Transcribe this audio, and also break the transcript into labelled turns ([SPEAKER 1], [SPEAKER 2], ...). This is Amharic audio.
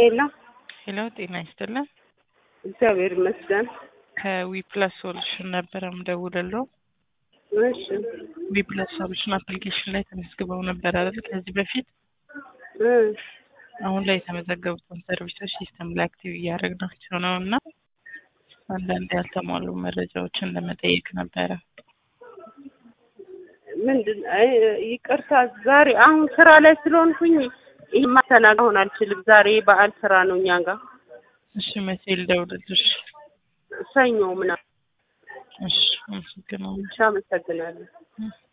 [SPEAKER 1] ሄሎ
[SPEAKER 2] ሄሎ ጤና ይስጥልን።
[SPEAKER 1] እግዚአብሔር ይመስገን።
[SPEAKER 2] ከዊፕላስ ሶሉሽን ነበረ ምደውልለው።
[SPEAKER 1] እሺ
[SPEAKER 2] ዊፕላስ ሶሉሽን አፕሊኬሽን ላይ ተመዝግበው ነበር አይደል? ከዚህ በፊት
[SPEAKER 1] እ
[SPEAKER 2] አሁን ላይ የተመዘገቡትን ሰርቪሶች ሲስተም ላይ አክቲቭ እያደረግናቸው ነው እና አንዳንድ ያልተሟሉ መረጃዎችን ለመጠየቅ ነበረ።
[SPEAKER 1] ምንድን አይ ይቅርታ፣ ዛሬ አሁን ስራ ላይ ስለሆንኩኝ ይህ ማስተናገድ አሁን አልችልም። ዛሬ በዓል ስራ ነው እኛ ጋር
[SPEAKER 2] እሺ መቼ ልደውልልሽ?
[SPEAKER 1] ሰኞ ምናምን።
[SPEAKER 2] እሺ አመሰግናለሁ።
[SPEAKER 1] እሺ አመሰግናለሁ።